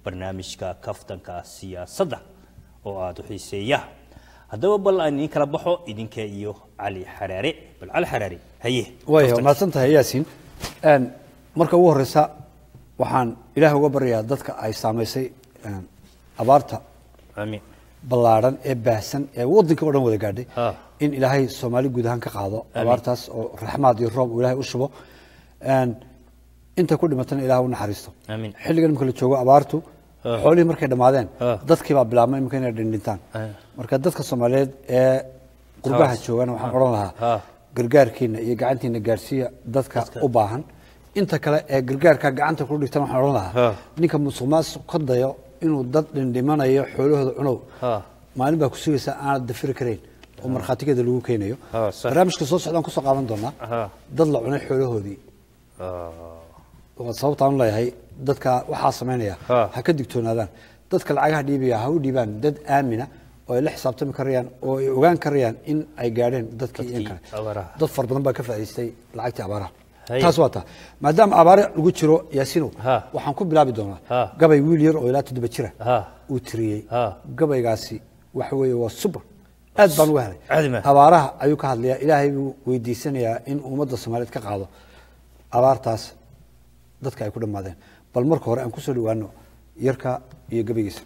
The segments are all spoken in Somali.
barnaamijka kaftanka siyaasadda oo aada u xiiseeya haddaba bal aan idin kala baxo idinka iyo cali xaraare bal cali xaraare haye waaya waa mahadsan tahay yaasiin Een, marka ugu horeysa waxaan ilaahay uga baryayaa dadka ay saamaysay een, abaarta amiin ballaadhan ee baahsan ee waddanka oo dhan wada gaadhay Ha. in ilaahay soomaali guud ahaan ka qaado abaartaas oo raxmaad iyo roob uu ilaahay u shubo Een, inta ku dhimatana ilaahay u naxariisto Amiin. xilligan marka la joogo abaartu xoolihii markay dhammaadeen Ha. dadkii baa bilaabmay imika inay dhindhintaan Ha. marka dadka soomaaliyeed ee qurbaha Haas. joogana waxaan odhan lahaa Ha. gargaarkiina iyo gacantiina gaarsiiya dadka u baahan inta kale ee gargaarka gacanta ku dhigtan waxaan odhan lahaa Ha. ninka musuq maasuq ka dayo inuu dad dhindhimanayo xoolahooda cunow Ha. maalin baa ku sugaysa aanad dafiri karayn oo markhaatigeeda lagu keenayo Ha, sax. barnaamijka soo socdaan kusoo qaadan doonaa Ha. dad la cunay xoolahoodii waa sababtaan u leeyahay dadka waxaa samaynaya Ha. ha ka digtoonaadaan dadka lacagaha dhiibaya ha u dhiibaan dad aamina oo ay la xisaabtami karayaan oo ay ogaan karayaan in ay gaadheen dadkii in Dadkii kale abaaraha. dad fara badan baa ka faa'iidaystay lacagtii abaaraha Haye. taas waa taa maadaama abaare lagu jiro yaasinow Ha. waxaan ku bilaabi doonaa Ha. gabay wiil yar oo ilaa toddoba jira Ha. uu tiriyey Ha. gabaygaasi waxa weeye waa super aad baan uga helay Caadi ma. abaaraha ayuu ka hadlayaa ilaahay buu weydiisanayaa in ummadda soomaaliyeed ka qaado abaartaas dadka ay ku dhammaadeen bal marka hore aan kusoo dhawaano yarka iyo gabaygiisa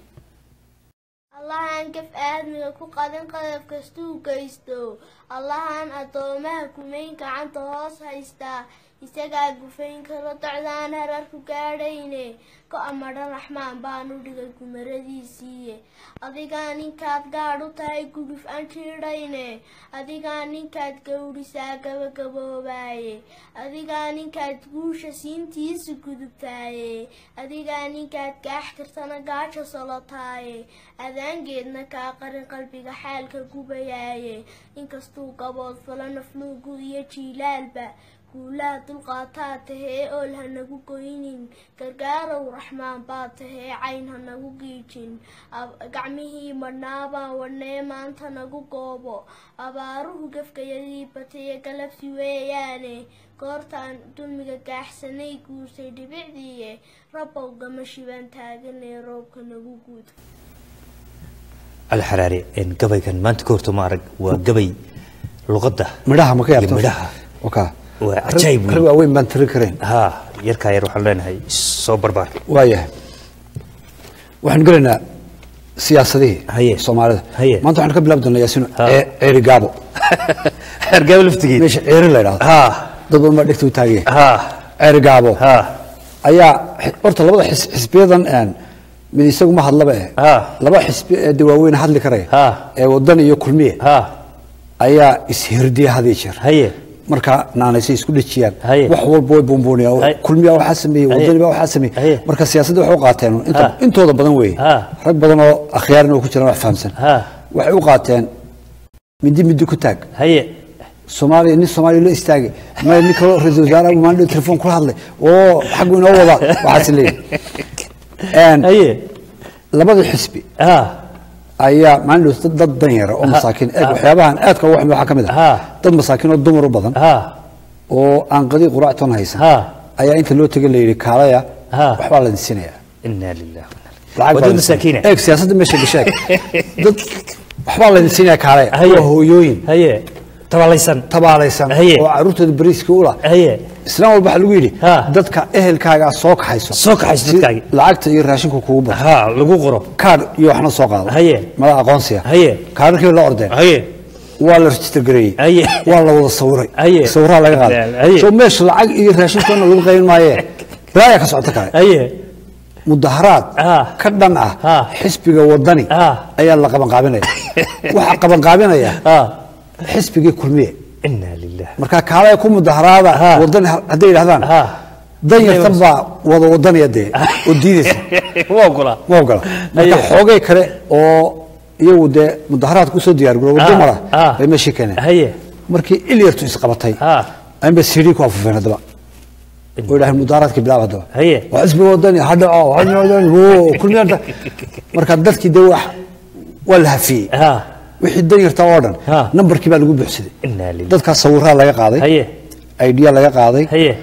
allahaan gaf aadmiga ku qadin qadaf kastuu geysto allahaan addoomaha kumayn gacanta hoos haystaa isagaa gufayn karo docdaan hararku gaadhayne go-a madhan raxmaan baanu dhigay gumaradiisiiye adigaa ninkaad gaadh u tahay guduf aan jiidhayne adigaa ninkaad gowdhisaa gabagaboobaaye adigaa ninkaad guusha siintiisa gudubtaaye adigaa ninkaad gaax kartana gaaja solotaaye adaangeedna kaa qarin qalbiga xaalka gubayaaye inkastuu gabood falo nafluugu iyo jiilaalba guulaha dulqaataa tahee ool ha nagu goynin gargaarow raxmaan baa tahee cayn ha nagu giijin Ab- gacmihii madhnaabaan wadhnee maanta nagu goobo abaaruhu gafkayadii bataye galabsi weeyaane goortaan dulmiga gaaxsanay guursay dhibicdiiye rabbow gama shibaan taaganee roobka nagu guud cali xaraare een, gabaygan maanta ka horta ma arag waa gabay luqadda midhaha ma ka iyo yaabto midhaha Wakaa. Waa Rag- cajaayib weyn. rag waaweyn baan tiri karayn ha yarkaa yar waxaan leenahay soo barbaar waayahay waxaan gelaynaa siyaasadihii Haye. soomaalida Haye. maanta waxaan ka bilaabi doonaa yaasino Ha. ee- ceeri gaabo xergaabo laftigeed meesha ceeri la idhahdo ha dad badan baa dhegta u taagaya ha ceeri gaabo ha ayaa horta labada xis- xisbiyadan een, mid isagu ma hadlaba eh Ha. laba xisbi ee de waaweyn hadli karaya Ha. ee wadan iyo kulmiye ha ayaa ishirdiya had iyo jeer haye marka naanaysay isku dhejiyaan Haye. wax walba way buunbuuniyaan Haye. kulmiya waxaa sameeyey Haye. wadani baa waxaa sameeyey Haye. marka siyaasadda waxay u qaateen inta Ha. intooda badan weeye Ha. rag badan oo akhyaarin oo ku jiraan wax fahamsan Ha. waxay u qaateen midi midi ku taag haye soomaaliya nin soomaaliya la istaagay ma nin kaloo ra-iisul wasaaraha maandhow telefoon kula hadlay oo xaggu inoo wada waxaas leeyahay haye labada xisbi ha ayaa maalin dhow dad dan yara oo masaakiin eeg waxyaabahan aadka ugu xumi waxaa ka mid Ha. ah dad masaakiin oo dumar u badan ha oo aan qadi quraactoon haysan Ha. ayaa inta loo tegay la yidhi kaalaya Ha. waxbaa la disinayaa inaa lilah Lacag baa wadad la masaakiina disinayaa. eeg siyaasadda meesha gashaag dad waxbaa la disinayaa kaalaya haye waa hooyooyin haye tabalaysan tabaalaysan Haye. oo caruurtooda bariiskii ula haye islaan walba waxaa lagu yidhi Ha. dadka ehelkaagaa soo kaxayso Soo kaxayso si dadkaagii. lacagta iyo raashinku kugu baro ha lagu qoro kaadh iyo waxna soo qaado Haye. mada aqoonsiya Haye. kaadharkii la ordeen haye waa la register gareeyey Haye. waa la wada sawiray Haye. sawiraha laga Haye. qaaday soo meesha lacag iyo raashinkoona lagu qaybin maaye balaaya ka socota kale haye mudaharaad Ah. ka dhan ah Ah. xisbiga wadani Ah. ayaa la qabanqaabinaya waxaa qabanqaabinaya ha xisbigii kulmiye inaa lilah marka kaalaya ku mudaharaada Ah. wadani hadday yidhahdaan ha dan yartan baa wada wadanaya dee oo diidaysa waa ogola ma ogola marka Haye. xoogay kale oo iyagu dee mudaharaad kusoo diyaar garooba Ah. dumara Ah. bay meeshii keeneen haye markii ilyartu isqabatay ha anba sidii ku afufeen haddaba oo yidhaaheen mudaharaadkii bilaab haddaba Haye. waa xisbiga wadani ha dhaco ha wadani woo kulmiyada marka dadkii dee wax waa la hafiyey ha wixii dan yarta oo dhan Ah. nambarkii baa lagu buuxsaday inaa lilah dadkaas sawiraha laga qaaday haye idea laga qaaday haye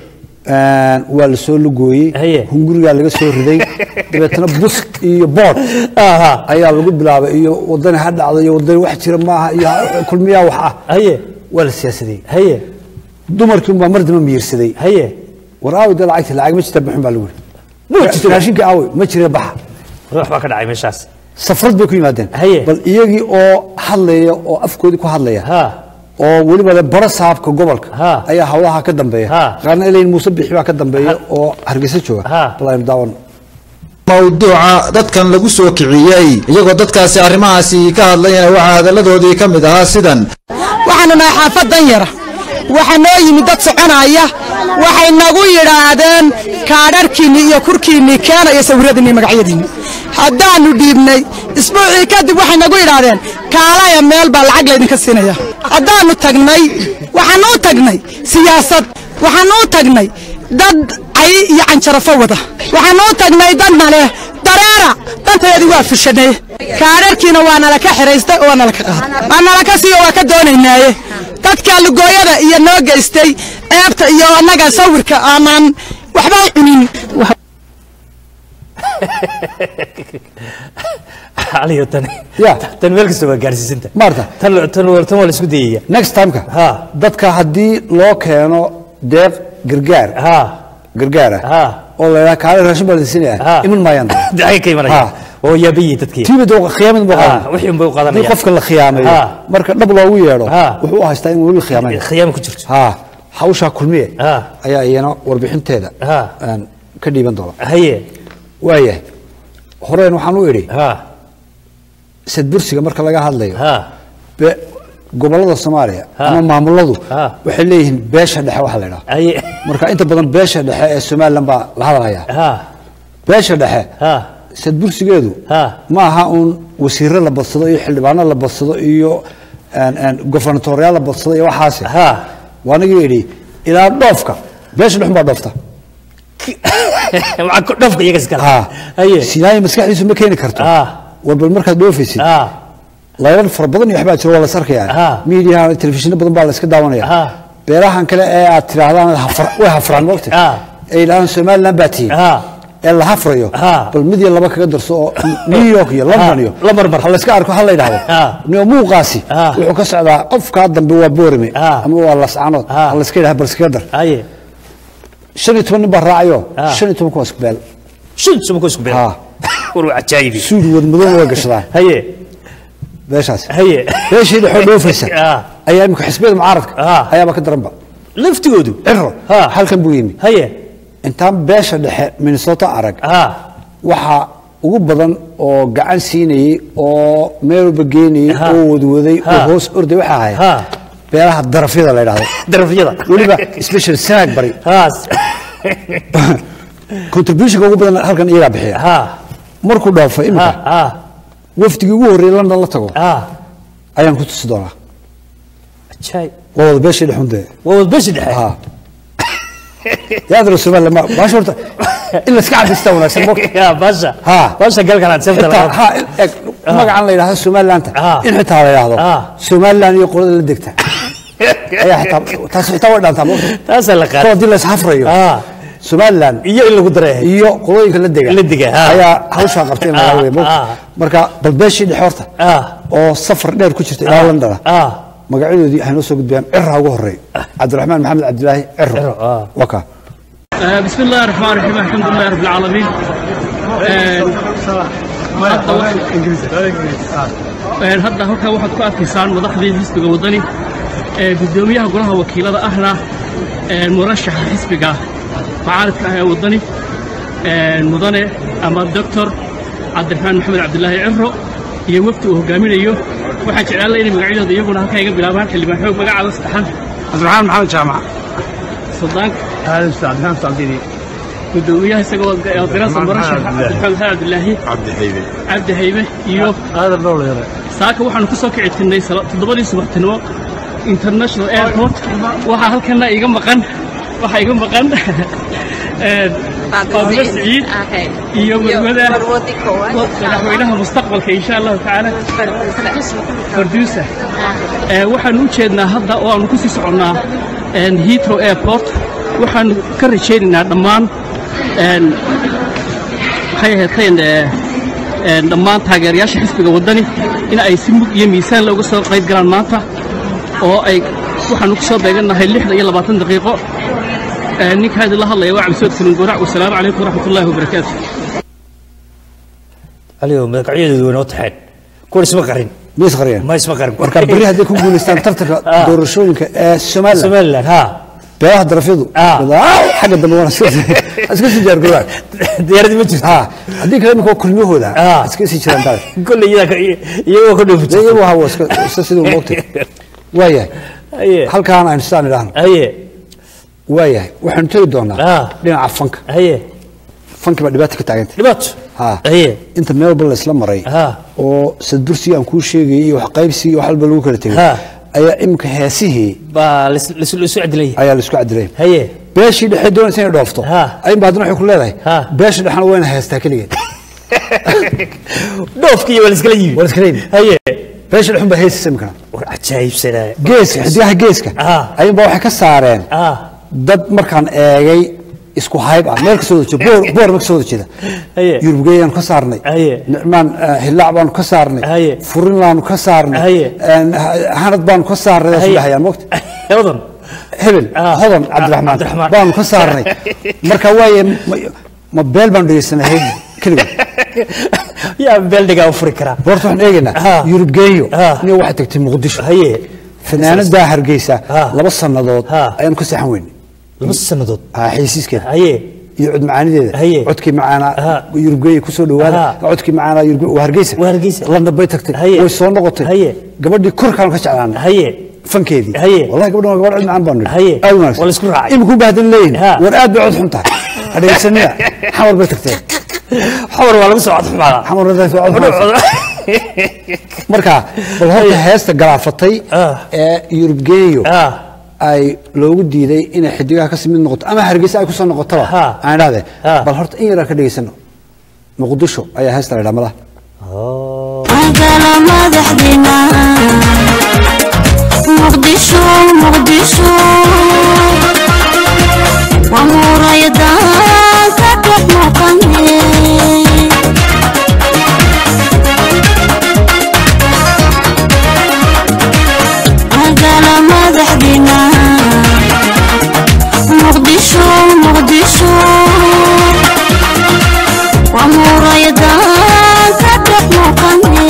Een, waa la soo lugooyey Haye. hungurigaa laga soo riday dabeetana bus iyo bood aha ayaa lagu bilaabay iyo wadani ha dhacdo iyo wadani wax jira maaha iyo kulmiyaa wax ah haye waa la siyaasadey haye dumarkii unbaa mar damba miirsaday haye war aaway dee lacagta lacag ma jirta bixin baa lagu Ma yidhi jirto. raashinka aaway ma jira baxa ruux baa ka dhacay meeshaas safrad bay ku yimaadeen Haye. bal iyagii oo hadlaya oo afkoodii ku hadlaya ha oo weliba le bara saabka gobolka Ha. ayaa hawlaha ka dambeeya Ha. qaarna elayn muuse bixi baa ka dambeeya oo hargeysa jooga Ha. bal aynu daawano mawduuca dadkan lagu soo kiciyey iyagoo dadkaasi arrimahaasi ka hadlayana waxaa hadalladoodii ka mid ahaa sidan waxaanu nahay xaafad danyara waxaa noo yimid dad soconaya waxay nagu yidhaahdeen kaadharhkiinni iyo kurkiinnii keena iyo sawiradiinni iyo magacyadiinni haddaannu dhiibnay isbuucii kadib waxay nagu yidhaahdeen kaalaya meel baa lacag laydinka siinaya haddaannu tagnay waxaannu u tagnay siyaasad waxaannu u tagnay dad cay iyo canjarafo wada waxaannu u tagnay dadna leh dareera danteedii waa fushanay kaadharkiina waa nala ka xiraystay oo waa nala ka qaaday waa nala ka siiyo waa ka doonaynaaye dadka lugooyada iyo noo geystay eebta iyo annaga sawirka aanaan waxba cunin aliyo tan Ya. tan meel kasta waa gaarsiisanta Maarta. tan tan waa tan waa la isku dayaya next timeka Ha. dadka haddii loo keeno deeq gargaar ha gargaara Ha. oo la yidhaha kaale raashin baa la Ha. siinaya iman maayaan dacay ka imanaya Ha. oo yaabayi dadkii tiibada khiyaamad buu Ha, qaadanaya wixii unbay u qaadanayaan. haddii qofka la khiyaamayo Ha. marka dhab loogu yeedho Ha. wuxuu u haystaa in weli khiyaamayo khiyaam ku jirto ha hawshaa kulmiye Ha. ayaa iyana warbixinteeda Ha. aan ka dhiiban doona haye waayahay horeen waxaan u idhi ha sadbursiga marka laga hadlayo ha be- gobollada soomaaliya Ha. ama maamuladu Ha. waxay leeyihiin beesha dhexe waxa la idhaha haye marka inta badan beesha dhexe ee somalilan baa la hadlaya ha beesha dhexe ha sadbursigeedu Ha. ma aha uun wasiiro la badsado iyo xildhibaano la badsado iyo een, een, governatoriyaal la badsado iyo waxaasi ha waa anigii idhi ilaa dhoofka beesha dhexun baa dhoofta waxaa ku dhafka iyaga iskale Ha. haye sinaayo maskaxdiisu ma keeni karto Ha. war bal markaad dhoofaysid ha laylan fara badan iyo waxbaa jiro waa la is Ha. arkayaa miidiyaha telefishinno badan baa la iska daawanaya Ha. beerahan kale ee aad tidhaahdaan hafra- way hafraan moogta Ha. ee yidhahdaan somaliland baa tihiin Ha. ee la hafrayo Ha. bal mid iyo laba kaga darso oo new york iyo london iyo la marmar. ha la iska arko ha la yidhahdo Ha. nio muuqaasi Ha. wuxuu ka socdaa qofkaa dambe waa boorame Ha. ama waa lascanood Ha. ha la iska yidhahdo bal iskaga dar haye shan iyo toban nin baa raacayo Ha. shan iyo tobanka waa isku beel shan subanko isku beer Ha. war waa cajaayibi suud wadmadowna way gashadaan haye beeshaasi haye beeshii dhexoo dhoofaysa Ha. ayaa imika xisbiyada mucaaradka Ha. ayaaba ka daranba laftigoodu ciro Ha. halkan buu yimi haye intaan beesha dhexe minnesota arag ha waxaa ugu badan oo gacan siinayey oo meel walba geenayey Ha. oo wadwaday oo Ha. hoos orday waxaa ahayd Ha. beelaha darafyada la yidhahdo darafyada weliba special sanaag bari ha contributionka ugu badan halkan iyagaa bixiya ha markuu dhaafo ha imika ha wafdigii ugu horreeyey london la tago ha ayaan ku tusi doonaa ajaayib waa wada beeshii dhexundee waa wadbashi dhexe ha yaadra somaliland ma baasha horta in la iska caddaystaa wanaagsan moogta ya basha Ha. basha galkan aad seefta xitaa laga ha eg magacan la yidhahdo somalilanta Ah. in xitaa la yidhahdo Ah. somaliland iyo qolada la degta ayaa xitaa taas xitaa way dhaantaa moogta taasaa la kol qaatay haddii la ishafrayo Ah. somaliland iyo in lagu dareehay iyo qolooyinka la dega La dega, ah. ayaa hawshaa qabtay in laga Ah, wada moogta ah. marka bal beeshii dhexe horta ah oo safar dheer ku jirta ilaa londona ah magacyadoodii waxay noo soo gudbiyaan cirra ugu horreey cabdiraxmaan maxamed cabdilaahi Ciro, ciro ah. waa kaa آه، بسم الله الرحمن الرحيم الحمد لله رب العالمين آه، hadda wax- Een, hadda halkaa waxaad ku arkaysaan madaxdii xisbiga wadani ee guddoomiyaha golaha wakiilada ahna een, murashaxa xisbiga macaaridka ah ee wadani een, mudane ama doctor cabdiraxmaan maxamed cabdilaahi ciro iyo wafdi uu hogaaminayo waxaan jeclaan lahaa inay magacyadooda iyaguna halkaa iga bilaabaan xildhibaan xoog magacaada saddexan cabdiraxmaan maxamed jaamac suldaanka aadan cabdiraxmaan saldini gudoomiyaha isagoo dirasa murashax cabdiraxmaan maxamed cabdilaahi cabdi xaybe cabdi haybe iyo aadan dhowleere saaka waxaanu ku soo kici tirnay sala- toddobadii subaxtinimo international airport waxaa halkana iga maqan waxaa iga maqan een, faadimo siciid iyo marwada madaxweynaha mustaqbalka insha allahu tacaala farduusa Ee, waxaanu u jeednaa hadda oo aanu ku sii soconnaa een, heathrow airport waxaan ka rajaynaynaa dhammaan een, maxay ahaydeen ee, een, dhammaan taageerayaasha xisbiga waddani in ay si mug iyo miisaan looga soo qayb galaan maanta oo ay waxaanu ku soo beegannahay lixdan iyo labaatan daqiiqo Ee, ninka hadda la hadlaya waa cabdisood kulin gurac wasalaamu calaykum waraxmatullaahi wabarakaatu aligo magacyadoodu way noo taxeen kuwan isma qarin ma isqariyaan ma isma qarin marka berri hadday ku guulaystaan tartanka Ah. doorashooyinka ee somalilan somaliland ha beelaha darafyadu Ah. "Aaw, xagga dambe waan iska iska sii jaargarowaan diyaaradii ma jirto ha haddii kale imika kulmiyahooda Ah. iska sii jiraan dal kolley iyadaa ka- iyagoo ka dhoofi dee iyagu hawa iska iska siduu moogtay waayahay haye halkaan aynu sidaan idhaahno haye waayahay waxaanu tegi doonaa Ah. dhinaca fanka haye fanki baa dhibaata ka taagantay dhibaato ha haye inta meel walba laysla maray Ah. oo sadbursigii aan kuu sheegayay iyo wax qaybsigii iyo wax walba lagu kala tegay Ah. ayaa imika heesihii baa lais- lais- laisu cadilaya ayaa laisku cadilay haye beeshii dhexe doonaysa inay dhoofto Ah. ayunba haddana waxay ku leedahay Ah. beesha dhexena wayna heestaa keligeed dhoofkii waa laiskala yimi Waa laiskala yimi. haye beesha dhexun baa heesaysa imikana war cajaayibsanaa geeska xidigaha geeska Ah. ayunba waxay ka saareen ah dad markaan eegay isku hayb ah meel kasoo wada jeeda boor boor ma kasoo wada jeeda Haye. yurubgeeyaanu ka saarnay Haye. nicmaan eh, hillaac baanu ka saarnay Haye. furinlaanu ka saarnay Haye. een, ha- hanad baanu ka saarnay daas Haye. dhahayaan mogta odan hebel Ah. hodan Ah, cabdiraxmaan Cabdiraxmaan. baanu ka saarnay marka waaye ma- ma beel baanu dhegeysanay hayb keligood yaa beeldhigaa u furi karaa boorta waxaan eegaynaa Ah. yurubgeeyo Ah. nin waxay tagtay muqdisho haye fanaanadaa hargeysa Ah. laba sannadood Ah. ayaanu ka seexan weynay laba sannadood Ah, xaysiiskeeda haye iyo cod macaanideeda Haye. codkii macaanaa Ah. yurubgeeya kusoo dhawaada Ah. codkii macaanaa yurubge waa hargeysa Waa Hargeysa. london bay tagtay Haye. way soo noqotay Haye. gabadhii korkaanu ka jeclaanay haye fankeedii Haye. wallahi gabadhan waa gabadh cod macaan baanu Haye. aad u wanaagsan Waa la isku raacay. imikuu bahdan leeyihin Ha. war aad bay cod xun tahay ha dhegeysanina xamar bay tagteen xawar waa lagu soo codxumaada xamar bay tagtay cod xun marka bal horta heesta galaafatay Ah. ee yurubgeeyo ah ay loogu diiday inay xidigaha ka mid noqoto ama hargeysa ay kusoo noqotaba Ha. aan idhahde Ha. bal horta in yaraa ka dhegeysano muqdisho ayaa heesta la idhaha madaha magala madaxdina muqdisho muqdisho waa muraayadaan ka dhex muuqane magala madaxdina muqdisho muqdisho waa muraayadaan ka dhex muuqane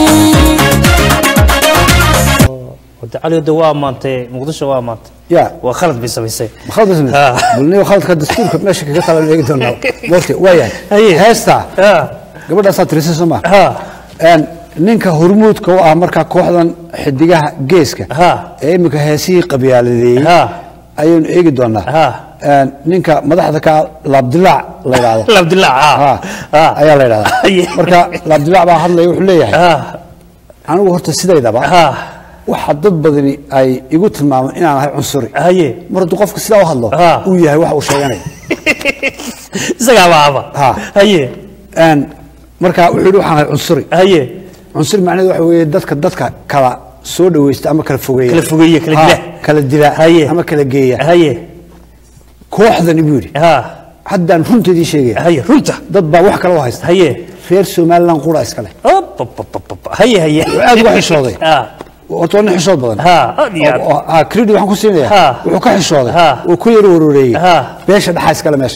wada caliyoda waa ammaantay muqdisho waa ammaantay ya waa khalad bay samaysay khalad ismi Ha. bulniyo khaladka dastuurka meesha kaga talan eegi doonaa waqti waa Haye. yahay heesta ah gabadhaasaa tirisay soo maa ah een ninka hormuudka u ah markaa kooxdan xidigaha geeska Ha. ee imika heesihii qabyaaladeeyey Ha. ayaynu eegi doonaa Ha. een ninka madaxda ka laabdilaac la yidhaahdo labdillah Ha. ah ah ayaa la yidhahdaa Haye. marka laabdilaac baa hadlaya wuxuu leeyahay ah anigu horta sidaydaba ah waxa dad badani ay igu tilmaamaan inaan ahay cunsuri haye mar hadduu qofka sidaa u hadlo Ha. uu yahay waxa uu sheeganaya isagaa baaba Ha. haye een marka wuxuu yidhi waxaan ahay cunsuri haye cunsuri macnaheedu waxa weeye dadka dadka kala soo dhawaysta ama kala fogeeya Kala fogeeya, kala Ha, dila. kala dila Haye. ama kala geeya haye kooxdani buu yidhi ha haddaan runteedii sheegaya haye runta dad baa wax kale u haysta haye reer somaliland qura iskale Op, op, op, op, op. haye haye wuxuu aad uga xishooday ah horta waa nin xishood badan ha aad iyo aad Oo- oo- ha, credit waxaan ku siinaya Ha. wuxuu ka xishooday Ha. uu ku yaro waroreeyey Ha. beesha dhaxaa iskale meesha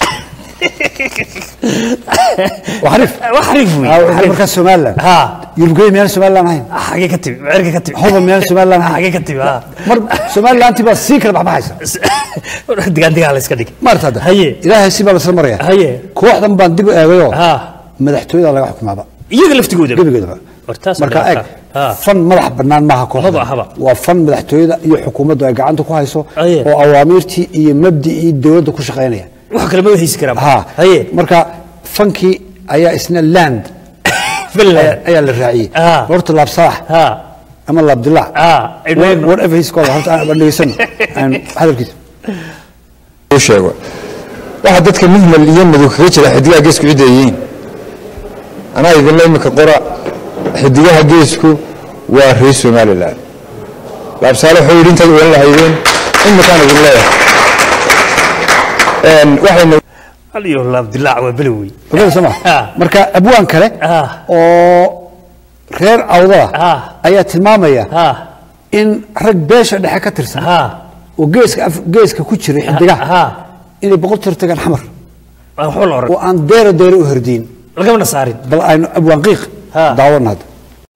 waa xariif wax xariif wey Ha, wuxuu markaa somaliland ha yurubgeey miyaan somaliland ahayn xagee ka timi mecerka ka timi hodan miyaan somaliland ahayn xagee ka timi ha mar somalilanti baa sii kala baxbaxaysa digaan digaan la iska dhig maarta hadda haye ilaahay si baa lasla maraya haye kooxdan baan dib u eegayoo ha madaxtooyada laga xukumaaba iyaga laftigooda gebigeedaba Hortaas marka waa eeg ha fan madax bannaan maaha kooxda Haba, haba. waa fan madaxtooyada iyo xukuumaddu ay gacanta ku hayso Aye. oo awaamiirtii iyo mabdicii dowladda ku shaqaynaya wax kale ma haysi karaa ha haye marka fankii ayaa isna land bella ayaa- ayaa la raaciyey Ah. horta laabsalax ha ama laabdilaac ah What- whatever he's called horta aan dhegeysano aan hadalkiisa u sheego waxa dadka muhmal iyo madow kaga jira xidigaha geesku cidda ay yihiin anaa idinla imika qora xidigaha geesku waa reer somalilan laabsaale wuxuu yidhi intaad ogan lahaydeen imikaan idin leeyahay Een, waxayna aliyo laabdilaac waa belowey ogaada soo ma Ah. marka abwaan kale Ah. oo reer awdada Ah. ayaa tilmaamaya ha in rag beesha dhexe ka tirsan ha oo geeska af- geeska ku jira xidigaha ha inay boqol tir tagaan xamar waa waxba la oran oo aan deero deero u hordiin lagamana saarin bal aynu abwaan qiiq Ha. daawana hadda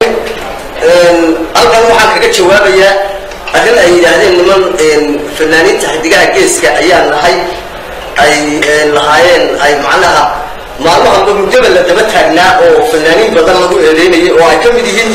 halkan waxaan kaga jawaabayaa arrin ay yidhaahdeen niman fanaaniinta xidigaha geeska ayaa nahay ay lahaayeen ay macnaha maalmahanba muddaba la daba taagnaa oo fanaaniin badan lagu eedeynayay oo ay ka mid yihiin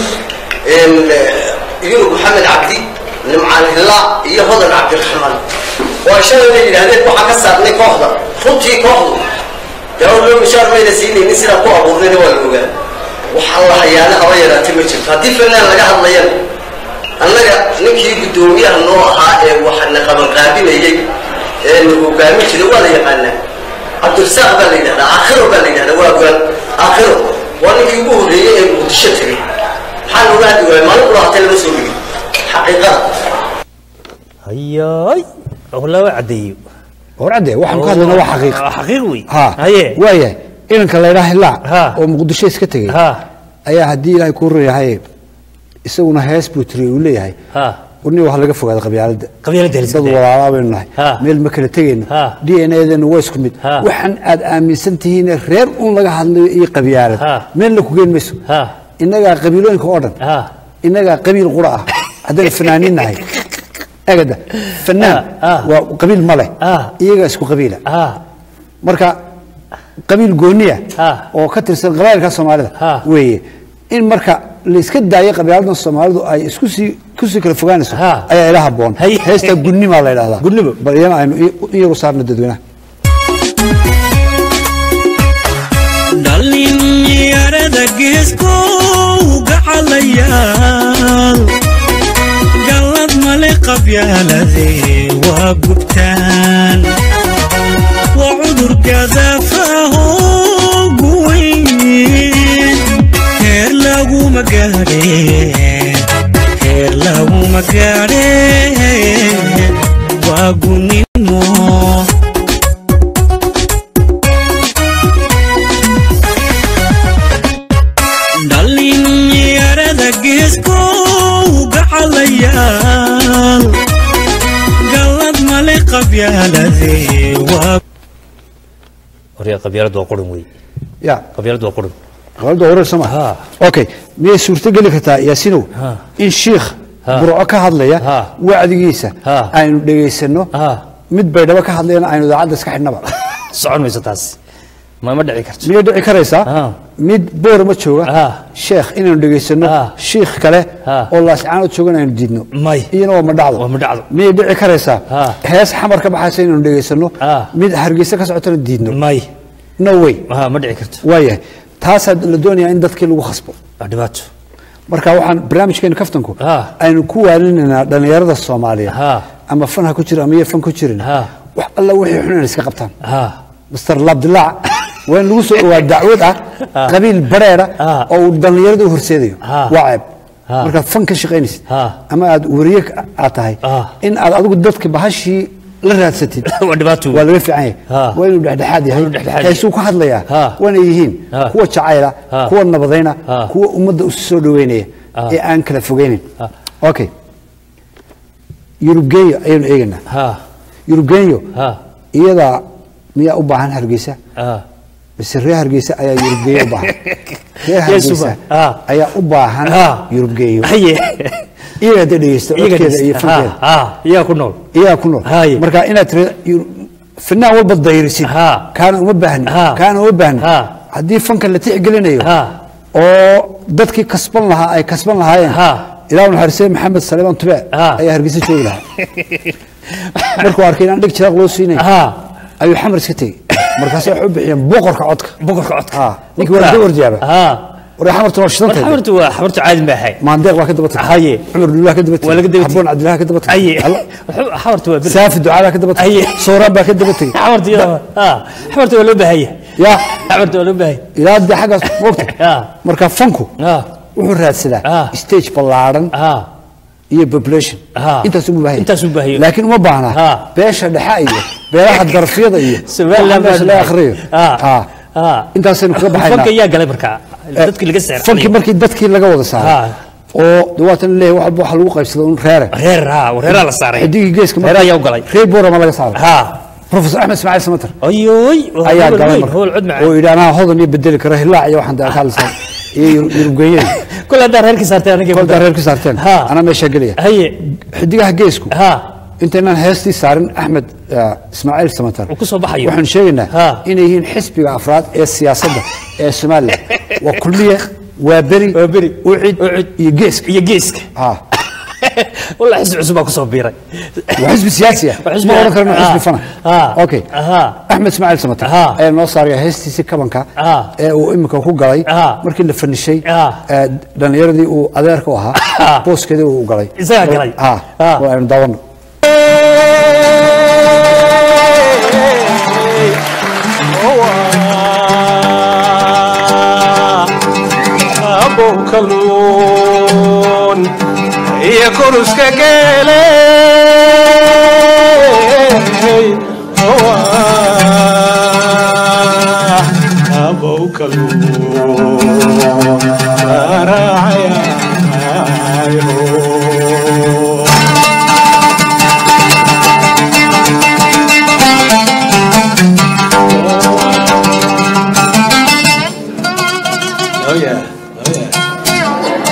yunub maxamed cabdi nimcaan hillaa iyo hodan cabdiraxmaan oo ay shalayna yidhaahdeen waxaan ka saarnay kooxda runtii kooxdu dee loo mishaar mayna siinaynin sidaan ku abuurnayna waa la ogaa waxaa la hayaana haba yaraatay ma jirto haddii fanaan laga hadlayana annaga ninkii guddoomiyaha noo ahaa ee waxana qabanqaabinayey ee na hogaamin jiray waa la yaqaanaa cabdirasaaq baa la yidhahdaa aakhiro baa la yidhahdaa waa gaan aakhiro waa ninkii ugu horreeyey ee muqdisho tegey maxaa looga hadli waaya maalin kula hatay lama soo dhigin xaqiiqada hayaay howlaa waa caddeeyo warcadde waxaan ku hadlaynaa waa xaqiiq Waa xaqiiq wey ha haye waayahay inanka laydhaa hilaac Ha. oo muqdisho iska tegey ha ayaa haddii ilaahay kuu rayahay isaguna hees buu tiri uu leeyahay ha warni wax laga fogaada qabyaaladda qabyaaladda la iska dad daaya. walaalaa baynu nahay Ha. meel ma kala tegayno Ha. d n adeenu waa isku mid Ha. waxaan aad aaminsan tihiin reer un laga hadlayo iyo qabyaalad Ha. meelna ku geen mayso ha innagaa qabiilooyinka oo dhan ha innagaa qabiil qura ah haddaynu fanaaniin nahay agada fanaan Ha. waa qabiil ma leh Ha. iyagaa isku qabiila ha marka qabiil gooniya Ha. oo ka tirsan qabailka soomaalida Ha. weeye in marka la iska daayo qabiiladan soomaalidu ay isku sii kusii kala fogaanayso Ha. ayaa ila haboon Hay. heesta gudnimaa la yidhahdaa Gudnimo. bal iyana aynu i- in yaru saarno dadweynaha dhallinyarada geeskow gacalayaal gallad male qabyaalade waa gubtaan waa cudur gadaafaho guweyn heer laguma gaadheen heer laguma gaadheen waa gunimo dhallinyarada geeskow gacalayaal gallad male qabyaalade waa waryaa qabyaalad waa qurin wey ya qabyaalad waa qurin qabiilada wareer soo ma Ha. okay miyay suurtogeli kartaa yaasinow Ha. in shiikh Ha. burco ka hadlaya Ha. wacdigiisa Ha. aynu dhegaysanno Ha. mid baydhabo ka hadlayana aynu idaacadda iska xidhnaba socon mayso taas ma ma dhici karto miyay dhici karaysaa Ha. mid boorama jooga Ha. sheekh inaynu dhegaysano Ha. shiikh kale Ha. oo laascaanood joogan aynu diidno May. iyana waa ma dhacdo Waa ma dhacdo. miyay dhici karaysaa Ha. hees xamar ka baxaysa inaynu dhegaysano Ha. mid hargeysa ka socotana diidno may no way ha ma dhici karto waayahay taasaa la doonayaa in dadkii lagu khasbo waa dhibaato marka waxaan barnaamijkeena kaftanku Ha. aynu ku waalinaynaa dhallinyarada soomaaliyeed Ha. ama fan ha ku jira ama iyo fan ku jirin Ha. wax alla wixii xun inay iska qabtaan ha master labdilaac waa in lagu soo dhawaa dacwad ah Ha. qabiil bareera Ha. oo uu dhallinyarada u horseedayo Ha. waa ceeb Ha. markaad fan ka shaqaynaysid Ha. ama aad wariye ka- aad tahay Ha. in aad adigu dadka bahashii la raadsatid waa dhibaato wey. waa laga fiican yahay Ha. waa inuu dhexdhexaad yahay Waa inuu dhexdhexaad yahay. heesuu ka hadlayaa Ha. waana yihiin Ha. kuwa jacayla Ha. kuwa nabadayna Ha. kuwa ummadda u soo dhaweynaya Ha. ee aan kala fogeynin Ha. okay yurubgeeyo ayaynu eegaynaa ha yurubgeeyo ha iyadaa miyaa u baahan hargeysa ha mise reer hargeysa ayaa yurubgeeyo u baahan reer Yes, hargeysa Suba. Ah. ayaa u baahan Ah. yurubgeeyo haye iyaga hadday dhegeysto iyaga codkeeda iyo dhista. ha fankeeda ha iyaga ku nool iyagaa ku nool Haye. marka inaad tiri fanaan walba dayrisid Ha. kaana uma baahni Ha. kaana uma baahni Ha. haddii fanka la tixgelinayo ha oo dadkii kasban lahaa ay kasban lahaayeen Ha. ilaa naxariisay maxamed saleeman tube Ha. ayaa hargeysa joogi lahaa markuu arkay inaan dhig jiraaq loo siinay ha ayuu xamar iska tegey markaas waxay u bixiyeen boqorka codka boqorka codka Ha. ninkii waa laga warjaaba ha war xamartu waa war shidanteed xamartu waa xamartu caadi ma ahay maandeeq baa ka daba tagay Haye. cumar dullah ka daba tagay Waa laga daba tagay. xaboon cabdillaah ka daba tagay haye Alla- xamartu waa bil saafi ducaada ka daba tagay Haye. sooraan baa ka daba tagay xamartu iyada ha xamartu waa loo baahaya ya xamartu waa loo baahaya ilaa dee xaggaas moogta Ha. marka fanku ha wuxuu raadsadaa Ah. stage ballaadhan ha iyo population Ha. intaas u baahan Intaas u baahan yahay. laakiin uma baahna Ha. beesha dhexe iyo beelaha darafyada iyo Somaliland waxa meesha baa laga dhahay. akhriyo Ha. Ha. Ha. intaasaynu kaga fanka baxaynaa yaa galay markaa dadkii laga seexanayay fankii markii dadkii laga wada saaray Ha. oo dawaatan leeyahay wax walba waxa lagu qaybsada un reere reer ha reeraa la saaray xidigii geeska reer ayaa u galay reer boorama laga saaray ha professor axmed ismaaciil samater ayoy ayaa howl galay weyn, marka howl cud macaan oo yidhi anaa hodan iyo bedeli karo hilaac iyo waxaan ka hadlaysaa iyo yurubgeeyada kule haddaa reerkii saarteen anigii koldaa reer ka saarteen Ha. anaa meeshaa gelaya haye xidigaha geesku ha intaynaan heestii saarin axmed ah, ismaaciil samater uu ku soo baxayo waxaan sheegaynaa Ha. inay yihiin xisbiga afraad ee siyaasadda ee somalilan waa kulmiye waa beri Waa beri. ucid Ucid. iyo geeska iyo geeska ha والله حزب عصب اكو صبيره waa xisbi siyaasi ah وحزب- ma oran karno آه. xisbi fana آه. okay آه. axmed ismaaciil samater آه. ayaa noo saaraya heestiisii kabanka آه. ee uu imika ku galay آه. markii la fanishay آه. ee dhallinyaradii uu adeerka u ahaa آه. booskeedii uu galay isagaa galay. ah آه. waa aynu daawano kalluun iyo kuruska geele abow kalluun raacayaayo Oh yeah. Oh yeah.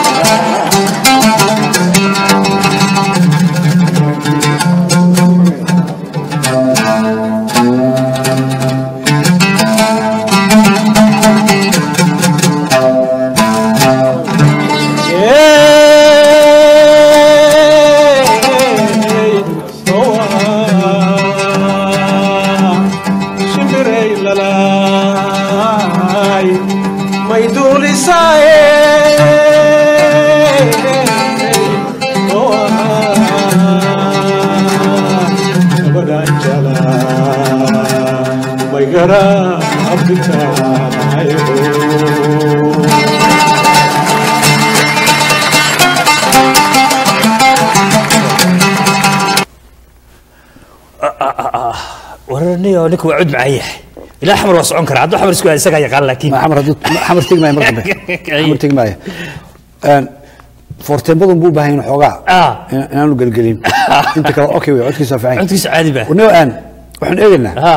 Hey, oh, ah, shimbirey lalaay, may duulisaaye. Oh, ah, gabadhaan jalaa, may garaabitaayo. ورني ونك وعد معي لا حمر وصعون كرا عدو حمر سكوا isaga yaqaan laakiin xamar hadduu xamar tegi maayo mar dambe xamar tegi maayo Een, foorteembadun buu u baahan yahay xoogaa Ah. in- inaanu gelgelin inta kale okay wey codkiisa waa fiican yahay. codkiisa caadi baa Wnio aan waxaan eegaynaa ha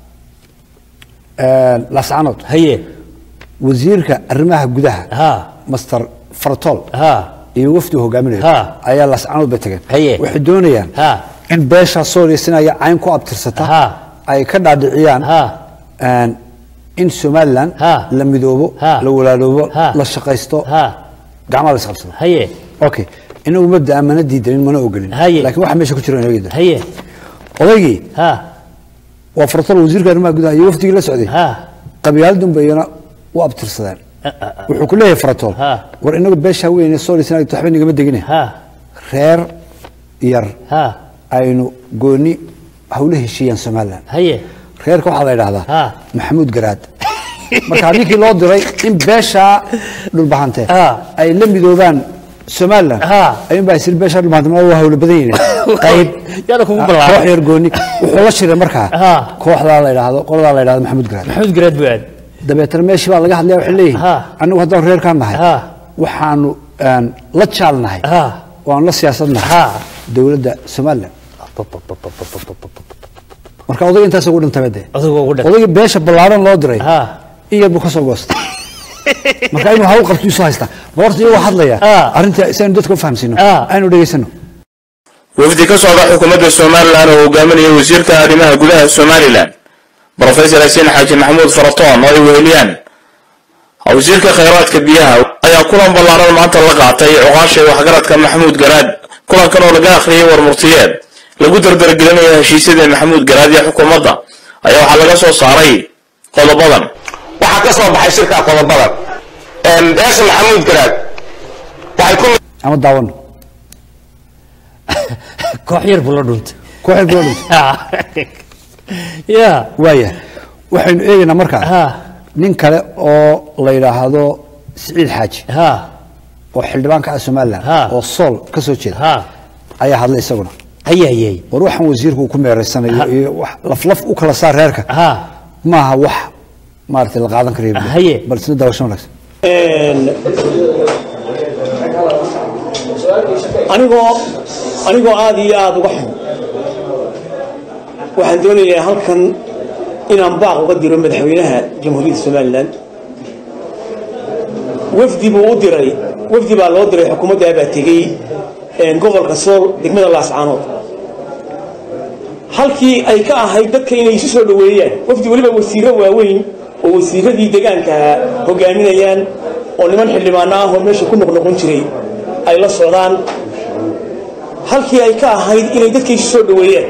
een, lascanood haye wasiirka arrimaha gudaha ha master fartol ha iyo wafdi hogaaminayo Ha. ayaa lascanood bay tageen Haye. waxay doonayaan ha in beesha sooriysinaya cayn ku abtirsata Ha. ay ka dhaadhiciyaan ha een, in somalilan Ha. la midoobo Ha. la walaaloobo Ha. la shaqaysto ha gacmaha la isqabsado haye okay inagu mabdaa mana diidanin mana ogolin Haye. laakiin waxa meesha ku jira inoo yidhi haye odaygii ha waa fartol wasiirka arrimaha gudaha iyo wafdigii la socday ha qabyaaladun bay iyana u abtirsadeen wuxuu ku leeyahay fartol Ha. war inagu beesha weyne soorisan waxba nigama degine ha reer yar ha aynu gooni hawla heshiiyaan somalilan haye reerka waxaa la yidhaahdaa Ha. maxamuud garaad marka ninkii loo diray in beesha dhulbahante Ha. ay la midoobaan somalilan Ha. ayuun baa isir beesha dhulbahante ma waa hawla badan yihiin qayb yaana kugu koox ballaaray yar gooni wuxuu la shiray markaa Ha. kooxdaa la yidhaahdo qoladaa la yidhahdo maxamuud garaad maxamed garaad buu aad dabeetana meeshii baa laga hadlaya waxay leeyihin Ha. annagu haddaan reerkaan nahay Ha. waxaanu een, la jaalnahay ha waanu la siyaasadnahay ha dowladda somalilan marka odayga intaas ugu dhintay de adigu ugu dhag odayga beesha ballaaran loo diray ha in yar buu ka soo goostay marka inuu hawl qabto isu haystaa ma horta iyagoo hadlaya Ah. arrinta si aynu dadka u fahamsiino Ah. aynu dhegaysano wafdi ka socda xukuumadda somalilan oo hogaaminaya wasiirka arrimaha gudaha somalilan brofesor xasen xaaji maxamuud faratoon oo ay weheliyaan wasiirka khayraadka biyaha ayaa kulan ballaaran maanta la qaatay cuqaasha waxgaradka maxamuud garaad kulankan oo laga akhriyay warmurtiyeed lagu dardargelinayo heshiisyada maxamuud garaad iyo xukuumadda ayaa waxaa laga soo saaray qodobadan waxaa ka soo baxay shirka qodobadan beesha maxamuud garaad waxay ku ama daawano koox yar buu la dhuntay koox yar buu la dhuntay ya waaya waxaynu eegaynaa markaa ha nin kale oo la yidhaahdo siciid xaaji ha oo xildhibaanka ah somalilan oo sool ka soo jeeda ayaa hadlay isaguna hayayay war waxaan wasiirku uu ku meereysanayo iyo wax laflaf u kala saar reerka maaha wax maaragtay la qaadan karayo Haye. bal isna daawasho wanaagsan anigoo anigoo aada iyo aada uga xun waxaan doonayaa halkan inaan baaq uga diro madaxweynaha jamhuuriyadda somalilan wafdi buu u diray wafdi baa loo diray xukuumadda baa tegey gobolka sool degmada laascaanood halkii ay ka ahayd dadka inay isu soo dhoweeyaan wafdi weliba wasiiro waaweyn oo wasiiradii deegaanka hogaaminayaan oo niman xildhibaano ah oo meesha ku noqnoqon jiray ay la socdaan halkii ay ka ahayd inay dadka isu soo dhoweeyaan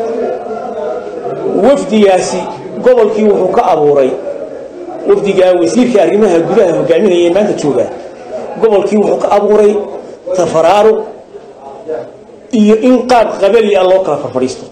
wafdigaasi gobolkii wuxuu ka abuuray wafdigaa wasiirka arrimaha gudaha hogaaminaya maanta jooga gobolkii wuxuu ka abuuray tafaraaruq iyo in qaab qabali ah loo kala farfadhiisto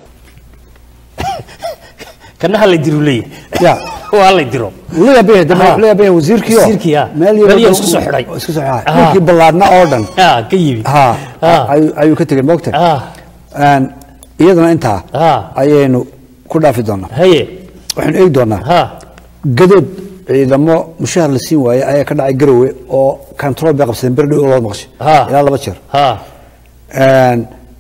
kana halay diru leeyahay ya waa halay diro la yaabaya dambe Ha. wuxuu la yaabaya wasiirkii oo Wasiirkii, ha. meel Meel yar yar isku soo xidhay. isku soo xidhay Ha. dhulkii ballaadna oo dhan ha ka yimi ha Ha. ayuu ayuu ka tegey moogta ha Een, iyadana intaa ha ayaynu ku dhaafi doonaa haye waxaynu eegi doonaa ha gadood ciidamo mushahar la siin waayey ayaa ka dhacay garowe oo control bay qabsadeen berdhow oo loo maqshay Ha. ilaa laba jeer ha Een,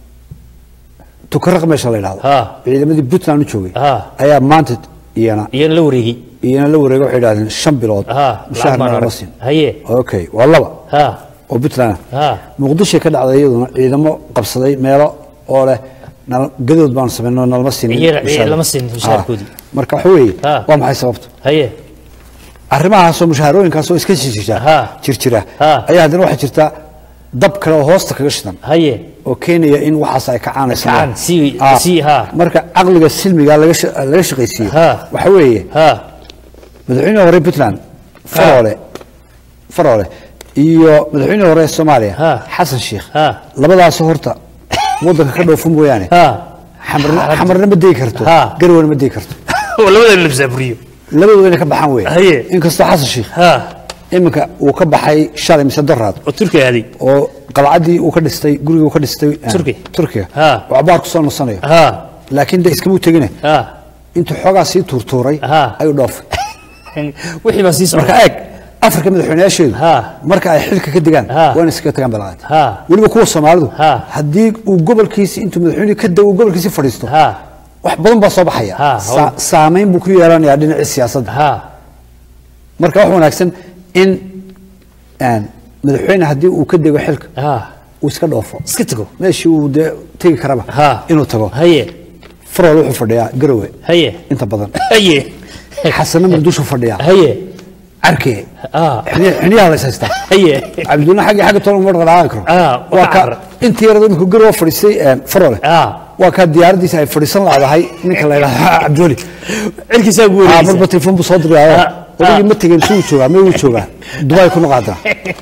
tukaraq meesha la yidhahdo Ha. ciidamadii puntland u joogay Ha. ayaa maanta iyana iyana la wareegay iyana la wareegay waxay yidhahdeen shan bilood ha mushaharna lacag baan lama arag. siin haye okay waa laba ha oo puntland ah ha muqdisho ka dhacday iyaduna ciidamo qabsaday meelo oo leh nal- gadood baanu sameynoo nalama siinin Iyaga- mushaar. lama siinin mushaharkoodii. Ah, marka waxa weeye Ha. waa maxay sababtu haye arrimahaasoo mushaharooyinkaasoo iska jirjira Ha. jirjira Ha. ayaa haddana waxaa jirta dab kale oo hoosta kaga shidan haye oo keenaya in waxaas ay kacaanaysa Kacaan, sii- Ah, sii, ha. marka caqliga silmiga laga sha- laga shaqaysiiyo Ha. waxa weeye ha madaxweynihii hore puntland faroole faroole iyo madaxweynihii hore soomaaliya Ha. xasan sheikh ha labadaasoo horta waddanka ka dhoofa mooyaane ha xamarna xamarna ma degi karto Ha. garwana ma degi karto oo labada la masaafuriyo labadooda inay ka baxaan wey Haye. inkastoo xasan sheikh ha iminka uu ka baxay shalay mise doraad oo turkiga aaday oo qalcadii uu ka dhistay gurigii uu ka dhistay eh, Turki. turkiga Ha. oo cabaar ku soo nasanayo ha laakiin de iskamuu tegine ha intuu xoogaa sii tuurtuuray Ha. ayuu dhoofay wixii baa sii marka socda eeg afrika madaxweynayaasheedu Ha. marka ay xilka ka degaan Ha. waa inay iskaga tagaan balaqaad Ha. weliba kuwa soomaalidu Ha. haddii uu gobolkiisi intuu madaxweynuhu ka dago gobolkiisi fadhiisto ha wax badan baa soo baxaya Ha, Sa- saamayn buu ku yeelanayaa dhinacii siyaasadda ha marka wax wanaagsan in een, madaxweyne haddii uu ka dego xilka ha uu iska dhoofo iska tago meeshii uu dee tegi karaba Ha. inuu tago haye farool wuxuu fadhiyaa garowe haye inta badan haye xasana muqdisho fadhiyaa haye carkee ha xiniya- xiniyaha la is haystaa haye cabdulla xaggi xagga tolan uma dhaqdhaqaaqi karo Ah, waa waa ka carra. intii yarada iminku garowe fadhiistay een, faroole ha waa kaa diyaaradiisa ay fadhiisan laadahay ninka la yidhahdo cabdiweli cirkiisaa ugu Ah, wareegaysa marba telefoon buu soo diraayo Ah, odaygii ah. ma tegin suu joogaa mee wuu joogaa dubai ku noqaadana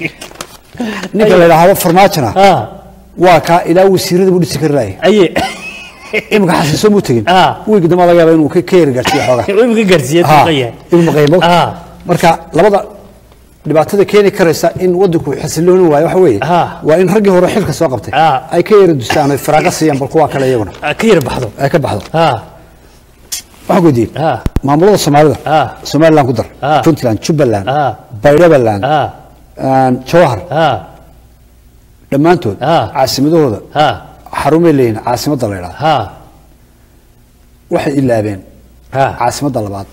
ninka la yidhaahdo farmaajona ha waa kaa ilaa wasiirada buu dhisi kari laayay haye imika xasiiso muu tegin Ah. wiigi dambe laga yaaba inuu ka ka yari gaarsiiyo xoogaa imika gaarsiiya Ha, tuqaya inuu maqaymo ha marka labada dhibaatada keeni karaysa in wadanku xasilooni waayo waxa weeye Ah. waa in raggii hore xilka soo qabtay Ah. ay ka yara dustaan ay faraaqa siiyaan bal kuwa kale iyaguna Ha, ka yar baxdo ay ka baxdo ha waxaan weydiiyey ha maamulada soomaalida Ah. somaliland ku dar Ah. puntland jubbaland Ah. baydhabaland ha jawahar ha dhammaantood Ah. caasimadahooda ha xarumay leeyihin caasimadda la yidhahdo ha waxay ilaabeen ha caasimadda labaad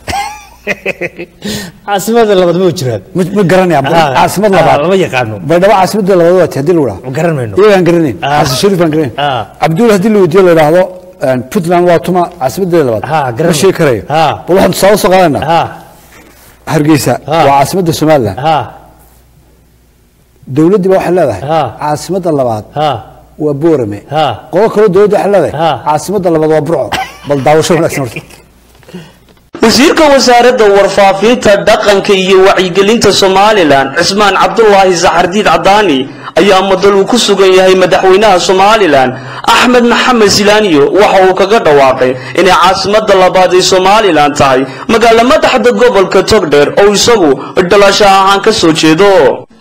caasimada labaad ma jiraan ma ma garanayaan Ah. caasimad Ah, labaad lama yaqaano baydhabo caasimadda labaad waati haddii lagu ma dhaho garan mayno iyagaan garanayn Ah. xasan shariif baan garanayn Ah. cabdulla haddii la weydiiyo la yidhaahdo puntland waa tuma caasimadeeda labaad Ah, garan ma sheegi karayo Ah. bal waxaan tusaale soo qaadanaa ha hargeysa Ah. waa caasimadda somaliland ha dowladdii ba waxay leedahay Ah. caasimadda labaad ha waa boorame ha qolo kaloo dowladda waxay leedahay Ah. caasimadda labaad waa burco bal daawasho wanaagsan horta wasiirka wasaaradda warfaafinta dhaqanka iyo wacyigelinta somalilan cismaan cabdulaahi saxardiid cadaani ayaa madal uu ku sugan yahay madaxweynaha somalilan axmed maxamed silaaniyo waxa uu kaga dhawaaqay inay caasimadda labaad ee somalilan tahay magaalo madaxda gobolka togdheer oo isagu dhalasho ahaan ka soo jeedo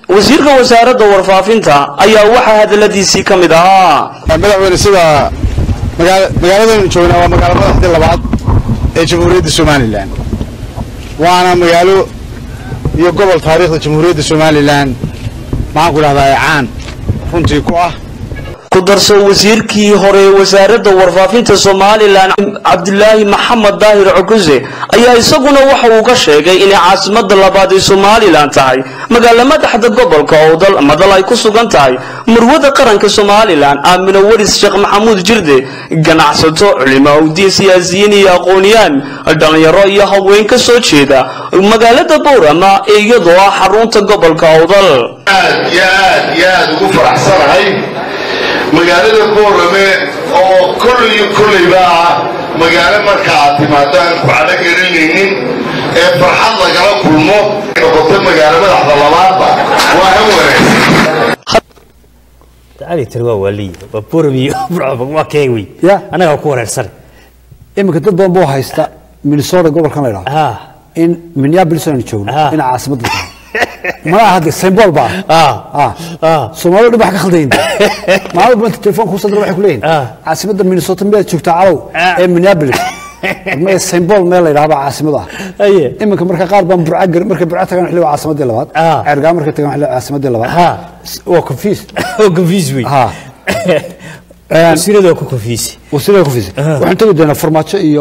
wasiirka wasaaradda warfaafinta ayaa waxaa hadaladiisii ka mid ahaa madaxweyne sida magaala- magaaladan joognaa waa magaalo madaxdii labaad ee jamhuuriyadda somalilan waana magaalo iyo gobol taariikhda jamhuuriyadda somalilan maxaan ku dhahdaa caan runtii ku ah ku darso wasiirkii hore ee wasaaradda warfaafinta somalilan cabdilaahi maxamed daahir cukuse ayaa isaguna waxa uu ka sheegay inay caasimadda labaad ee somalilan tahay magaalo madaxda gobolka owdal madal ay ku sugan tahay murwada qaranka somalilan aamino waris sheekh maxamuud jirde ganacsato culimaauddiin siyaasiyiin iyo aqooniyaan dhalinyaro iyo haween ka soo jeeda magaalada boorama ee iyadoo ah xarunta gobolka owdal aad iyo aad iyo aad ugu faraxsanahay magaalada boorame oo kolley kolleyba ah magaalo marka aad timaadaan ku calo garanaynin ee farxad lagala kulmo noqoto magaalo madaxda labaadba waa han wanaagsan cali tiri waa waaliy waa boramiyo waa kee wey ya annaga ku wareersan iminka dad badan buu haysta minnesota gobolkan la idhaho in minneapolis aynu joogno in caasimadda tahay malaha hadde symbol baa ah soomaalidu dhib wax ka khaldayin maalin banta telefoon kuu sadra waxay ku leeyihin caasimadda minnesota miyaad joogtaa calow ee minneapolis maya symbol meel la yidhaha baa caasimada ah iminka marka qaar baan burca gar markay burca tagaan xilli waa caasimadii labaad ceergaa markay tagaan xilli waa caasimadii labaad waa confuse oo confuse wey wasiirada waa ku confuse wasiirada confuse waxaan tegi doonaa farmaajo iyo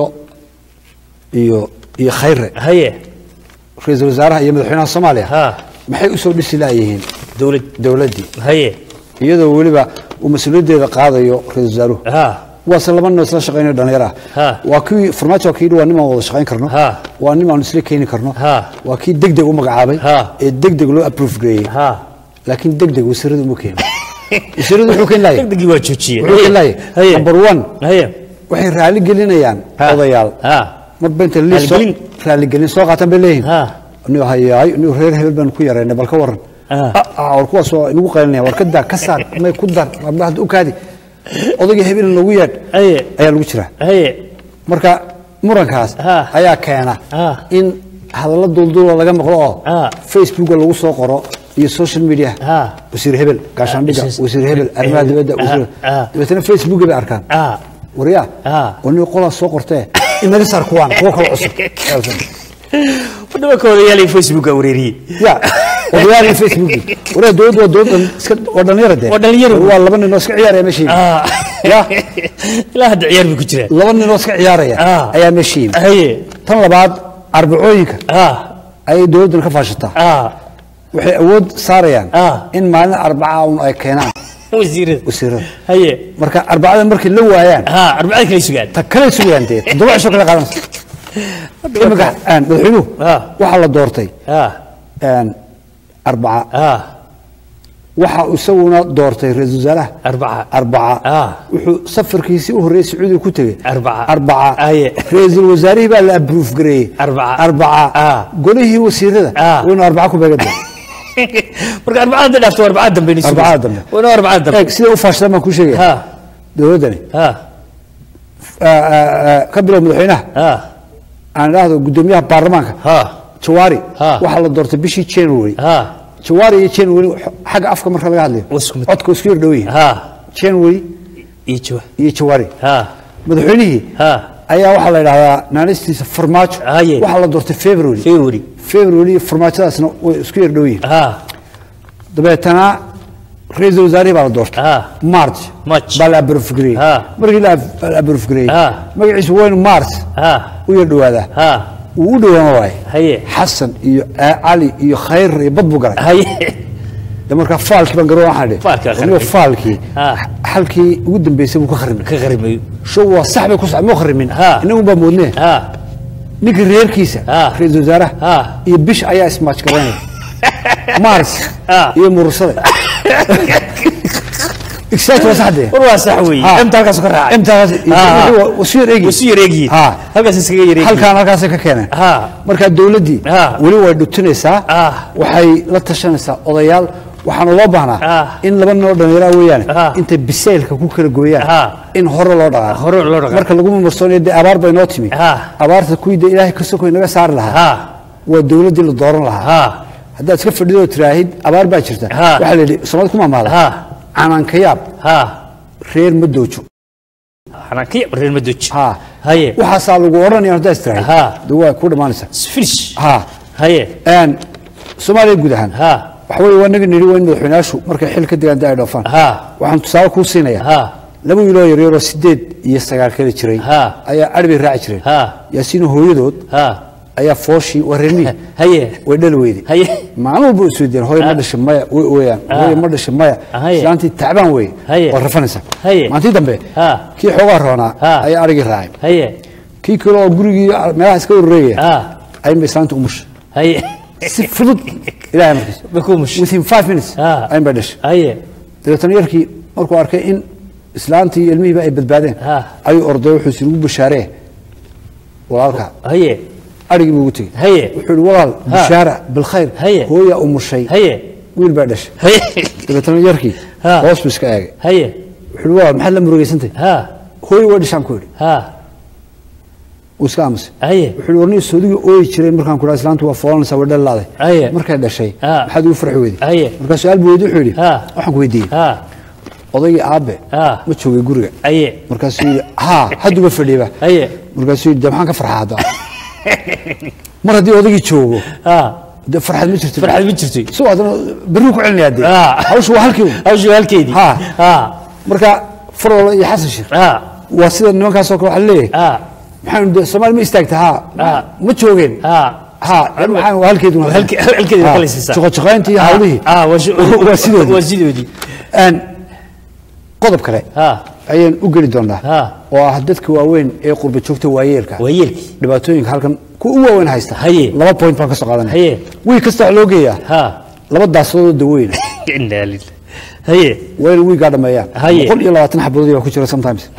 iyo iyo khayre haye ra-iisul wasaaraha iyo madaxweynaha soomaaliya maxay usoo dhisi laayihiin dowlad dowladdii haye iyadoo weliba uu mas-uuliyaddeeda qaadayo ra-isul wasaaruhu waase laba nin oo isla shaqeynaya dhalinyaro ah waa kii farmaajo waa kii yidhi waa nin aan wada shaqeyn karno waa nin aan isla keeni karno waa kii deg deg u magacaabay ee deg deg loo approve gareeyey laakiin deg deg wasiiradu uma keenin wasiiradu wuxuu keeni laayay degdegii waa joojiyey wuxuu keeni laayay number one waxay raali gelinayaan odayaal marba inta liis soo raaligelin soo qaataan bay leeyihin anigo hayaay anigo reer hebel baan ku yaraynay bal ka waran war kuwaas waa inagu qaylinaya war ka daa ka saar may ku dar warba hadda u kaadi odayga hebelin lagu yeedh ayaa lagu jiraa marka murankaas ayaa keena in hadallo duulduula laga maqlo oo facebooka lagu soo qoro iyo social media wasiir hebel gaashaandhiga wasiir hebel arrimaha dibadda wasiir dabeetana facebooka bay arkaan waryaa waniga qolaas soo qortee inaga saar kuwaan kuwa kale cusub wadhamanka odayaalay facebooka wareeriyey ya odayaal facebook waryaa dowladdu waa dowladdan iska waa dhalinyaro dee waa dhalinyaro waa laba nin oo iska ciyaaraya meesha yimi ya ilaa hadda ciyaar bay ku jiraan laba nin oo iska ciyaaraya ayaa meesha yimi tan labaad arbacooyinka ayay dowladdan ka faashataa waxay awood saarayaan in maalin arbaca un ay keenaan wasiirada wasiirada haye marka arbacada markay la waayaan arbacada kale sugaan ta kale sugayaan dee toddoba cisho kale qaadanaysa imika madaxweynuhu waxaa la doortay arbaca waxa isaguna doortay ra-iisul wasaaraha arbaca arbaca wuxuu safarkiisii u horreeyey sacuudiga ku tegey arbaca arbaca ra-iisul wasaarihii baa la abruuf gareeyey arbaca arbaca golihii wasiirada waynu arbaca ku beegada marka arbacada dhaafto arbacada dambe ni arbacada dambe waynu arbacada dambe eeg sida u faashadaan baan kuu sheegaya dowladdani ka bilow madaxweynaha aan idhaahdo guddoomiyaha baarlamaanka jawaari waxaa la doortay bishii january jawaari iyo january xagga afka marka laga hadlayo codka isku yar dhow yihin january iyo jawaari madaxweynihii ayaa waxaa la idhahdaa naanistiisa farmaajo waxaa la doortay february february february iyo farmaajadaasna way isku yar dhow yihin dabeetana ra-iisul wasaarihii baa la doortay march baa la abrofgareeyey markii la abrofgareeyey magaciisu waynu mars u yar dhowaadaa wuu u dhowaan waaye xasan iyo cali iyo khayr iyo bad buu galay de markaa faalkii baan garoon waxaan dhihi aniga faalkii xalkii ugu dambeysay buu ka kharimay ka kharimay show waa sax bay ku sax muu kharimin inagu baa moodnee ninka reerkiisa ra-iisul wasaaraha iyo bish ayaa ismaaj garanaya mars iyo murursade exact waa sax dee war waa sax weeye imta halkaas ka raacay imtaas wasu yar eegi wasu yar eegi halkaas iskaga yar eegi halkaan halkaasay ka keeneen marka dowladdii weli way dhutinaysaa waxay la tashanaysaa odayaal waxaana loo baahnaa in laba nin oo dhallinyara weeyaane intay bisaylka ku kala gooyaan in hore loo dhaqaaqo marka laguma marsoonaya dee abaar bay noo timi abaarta kuwii dee ilaahay ka sokoy naga saari lahaa waa dowladdii la dooran lahaa haddaad iska fadhido oo tiraahid abaar baa jirta waxaa la yidhi soomaalida ku maamaada canaankayaab reer ma doojo xanaankayaab reer ma doojo haye waxaasaa lagu odhanaya haddaa is tiraahid de waa ku dhammaanaysaa finish ha haye soomaaliya guud ahaan waxa weeye waa naga nidhi waa in madaxweynayaashu markay xil ka degaan da ay dhoofaan waxaan tusaale kuu siinayaa laba wiiloo yaryaroo sideed iyo sagaal kala jiray ayaa adhi bay raaci jireen yaasiino hooyadood ayaa fooshii waa reer miyi way dhali weyday maalin walba u isweydiiyeen hooyo ma dhashay maya way ooyaan hooyo ma dhashay maya islaantii tacbaan weye waa rafanaysaa maalintii dambe kii xoogaa roonaa ayaa adhigii raacay kii kale oo gurigii meelaha iska urureegaya ayinba islaanta umushay si fudud ilahay markiis within five minutes ayin bay dhashay dabeetana yarkii markuu arkay in islaantii iyo ilmihiiba ay badbaadeen ayuu orday wuxuu is ugu bashaaree walaalka arigii buu ugu tegey wuxuu ihi walaal bishaara bilkhayr hooyaa umushay wiil baa dhashay dabeetana yarkii hoos buu iska eegay wuxuu ihi walaal maxaad la murugeysantay hooyo waa dhishaan ku idhi wuu iska aamusay wuxuu ihi warniyo soodigii ooyi jiray markaan ku dhaha islaantu waa foolanaysaa way dhalaaday markay dhashay maxaad ugu farxi weyday markaa su-aal buu weydi wuxuu yidhi waxaan ku weydiiyey odaygii aabe ma joogay guriga markaasuu yidhi haa hadduba fadhiiba markaasuu yidhi de maxaan ka farxaa hadda mar haddii odaygii joogo de farxad ma jirto farxad ma jirto so haddana berri ku celinaya de hawshu waa halkii hawshu waa halkeedii ha marka farwala iyo xasan sheekh waa sida nimankaasoo kale waxaa leeyahay maxaan de soomaali ma istaagta ha ma joogeen ha maxaan waa halkeedu halkeedii kala siisaa shaqo-shaqayntii iyo hawlihii waa sidoodii waa sidoodii qodob kale ayaan u geli doonaa oo ah dadka waaweyn ee qurba joogta waayeelka waayeelkii dhibaatooyinka halkan kuwa u waaweyn haysta laba point baan ka soo qaadanaya wiil kasta waxaa loo geeyaa laba daasadood daweyna waa in wiigaa dhameeyaan boqol iyo labaatan xabadood baa ku jira sometimes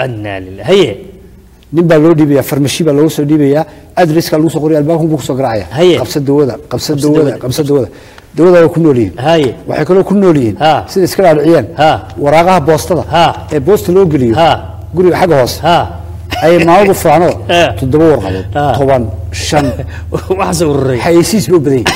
nin baa loo dhiibaya farmashi baa loogu soo dhiibaya adresska lagu soo qoraya albaabkan buu kusoo garacaya qabsa dawada qabsa dawada qabsa dawada dawada waa ku nool yihiin waxay kaloo ku nool yihiin sida iska dhaadhiciyaan waraaqaha boostada ee boosta loo geliyo guriga xagga hoose ayay maaladu faano toddoba warqadood toban shan xayeysiis buu badan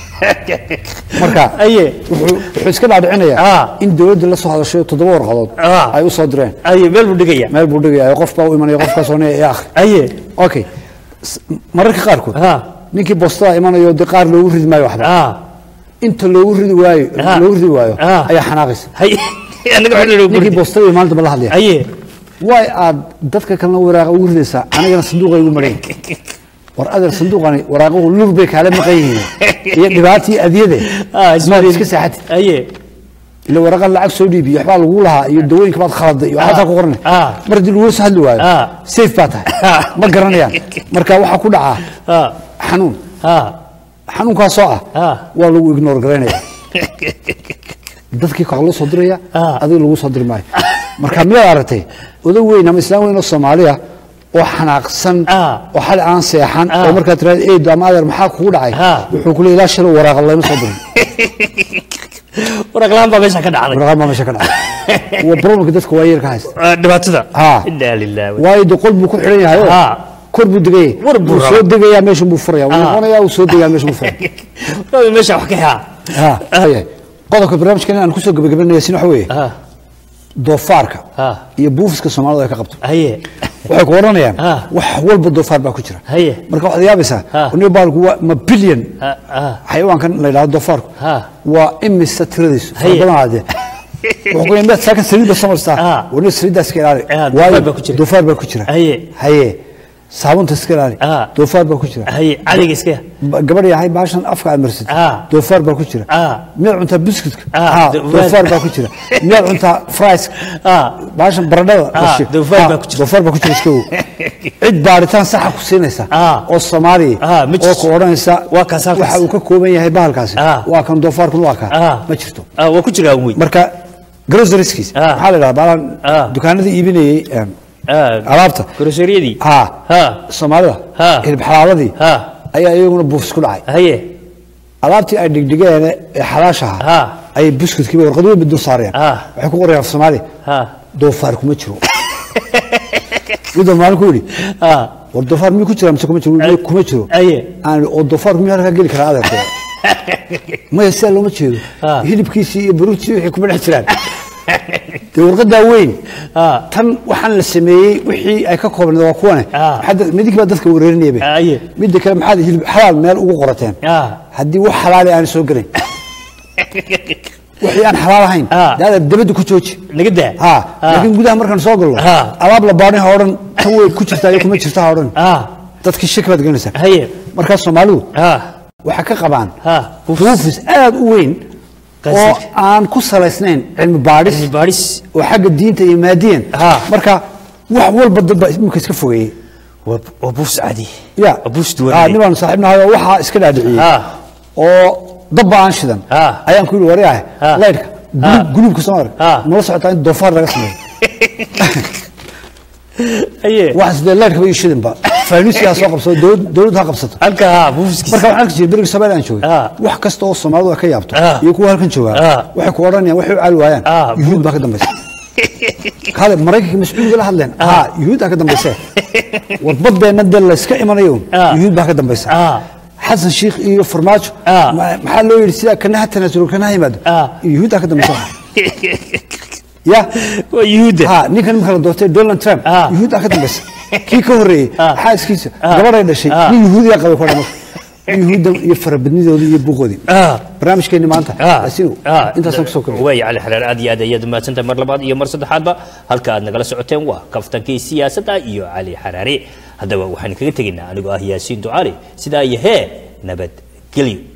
marka wuxuu iska dhaadhicinayaa in dawladda la soo hadashay toddoba warqadood ay u soo direen meel buu dhigaya meel buu dhigaya qof baa u imanaya qofkaasoo ne ee akhri okay mararka qaarkood ninkii boostada imanayo dee qaar loogu ridi maayo waxba inta loogu ridi waayo loogu ridi waayo ayaa xanaaqaysa ninkii boostada maalinta la hadlaya way aad dadka kalena waraaqa ugu ridaysaa anigana sanduuqa igu maran war adeer sanduuqani waraaquhu lur bay kaala maqan yihiin iyo dhibaatii adyade maad iska saaxatid ila waraqa lacag soo dhiibiyo waxbaa lagu lahaa iyo dawooyinka baad khaladay iyo waxaasaa ku qoranay mar haddii lagu soo hadli waayo safe baa tahay ma garanayaan marka waxaa ku dhacaa xanuun xanuunkaasoo ah waa lagu ignore garaynaya dadkii kaa loo soo diraya adiga lagu soo diri maayo marka miyaad aragtay odag weyn ama islaam weyn oo soomaaliya oo xanaaqsan oo xali aan seexan oo markaa tiraada eedo ama adeer maxaa kugu dhacay wuxuu kule ilaa shalay waraaqa layma soo dirin waraqlaan baa meesha ka dhacday waraqlaan baa meesha ka dhacday waa problemka dadka waayeelka haysta dhibaatada ha inaa lillahi waayo de qol buu ku xidhan yahay oo kor buu degaya wuu soo degayaa meesha buu furaya wuu noqonayaa wuu soo degayaa meesha buu furaya meesha wax ka haa ha qodobka barnaamijkan aan kusoo gabagabanaya sin waxa weeye doofaarka iyo buufiska soomaalida ay ka qabto waxay ku odhanayaan wax walba doofaar baa ku jira marka waxaad yaabaysaa aniga baalku waa ma bilyan xayawaankan la yidhahdo doofaarku waa imisa tiradiisu fara badan aadee wuxuu ku yimid saakan saliid ba samaystaa wani saliiddaas iska ilaali waayo doofaar baa ku jira haye saabunta iska ilaali doofaar baa ku jira cadiga iska gabadh yahay baashan afka aad marsid doofaar baa ku jira miyaad cuntaa biscuitka doofaar baa ku jira miyaad cuntaa frieska baashan baradhada doofaar baa ku jira iska ow cid baaritaan saxa ku siinaysa oo soomaaliya oo ku odhanaysa waxa uu ka kooban yahay bahalkaasi waa kan doofaarkun waa kaa ma jirto waa ku jiraa wey marka grocerieskiis maxaa la yidhahdaa baalan dukaanadii iibinayey alaabta groceriyadii ha soomaalida hilib xalaaladii ayaa iyaguna buufis ku dhacay alaabtii ay dhigdhigeen ee xalaashaha ayay buskudkiiba warqad weyn dul saareen waxay ku qorayaan af soomaaliya doofaar kuma jiro midoo maalin ku yidhi war doofaar miyuu ku jiraa mise kuma jiro kuma jiro aan oo doofaarku miyaa halkaa geli karaa adeerkooda maya sidaa looma jeedo hilibkiisii iyo baruurtiisii wixii kuma dhex jiraan dee warqadaa weyn tan waxaan la sameeyey wixii ay ka koobnayd waa kuwane maxaa dad- midig baa dadka wareerinayaba midda kale maxaad hilib xalaal meel ugu qorateen haddii wax xalaali aan soo gelayn wixii aan xalaal ahayn daada dabadda ku jooji laga daa ha laakiin gudaha markaan soo galno alaab la baadhay ha odhan tan way ku jirtaa iyo kuma jirta ha odhan dadkii shaki baad gelinaysaa markaa soomaalidu waxay ka qabaan buufis aad u weyn oo aan ku salaysnayn cilmi baadhis oo xagga diinta iyo maadiyan marka wax walba dad baa imika iska fogeeyey waa buufs caadi ya buufs duwan Ah, nin baan saaxiibnahay oo waxaa iska dhaadhiciyey oo dabba aan shidan ayaan ku yidhi wari ah laydhka gulub- gulubka soo arag nala socotaa in doofaar laga sameeyo waxaas dee laydhkaba iyo shidanba faanuusi ha soo qabsado dowlad- dowladdu ha qabsato halka buufiskiisa marka waxaan arki jiray beriga soomaaliya aan joogay wax kasta oo soomaalidu ay ka yaabto iyo kuwa halkan joogaa waxay ku odhanayaan waxay u caali waayaan yuhuud baa ka dambaysa kale maraykanka mascuuliga la hadleen ha yuhuuddaa ka dambayse warbadeenna dee layska imanayo yuhuud baa ka dambaysa xasan shiikh iyo farmaajo ma- maxaa loo yidhi sidaa kana ha tanaasulo kana ha yimaado yuhuuddaa ka dambaysa ya yuhuudda ha ninkan imika la doortay donald trump yuhuuddaa ka dambaysa kii ka horreeyey xaaskiisa gabadhay dhashay nin yuhuudiyaa qabay ku dhamay yuhuuddan iyo farabadnidoodii iyo buuqoodii barnaamijkeenni maanta asigu intaasaan kusoo kordhay waaya cali xaraar aad iyo aad ayaad umahadsantahay mar labaad iyo mar saddexaadba halka aad nagala socoteen waa kaftankii siyaasadda iyo cali xaraare haddaba waxaan kaga tegaynaa anigoo ah yaasiin ducaali sidaa iyo hee nabadgelyo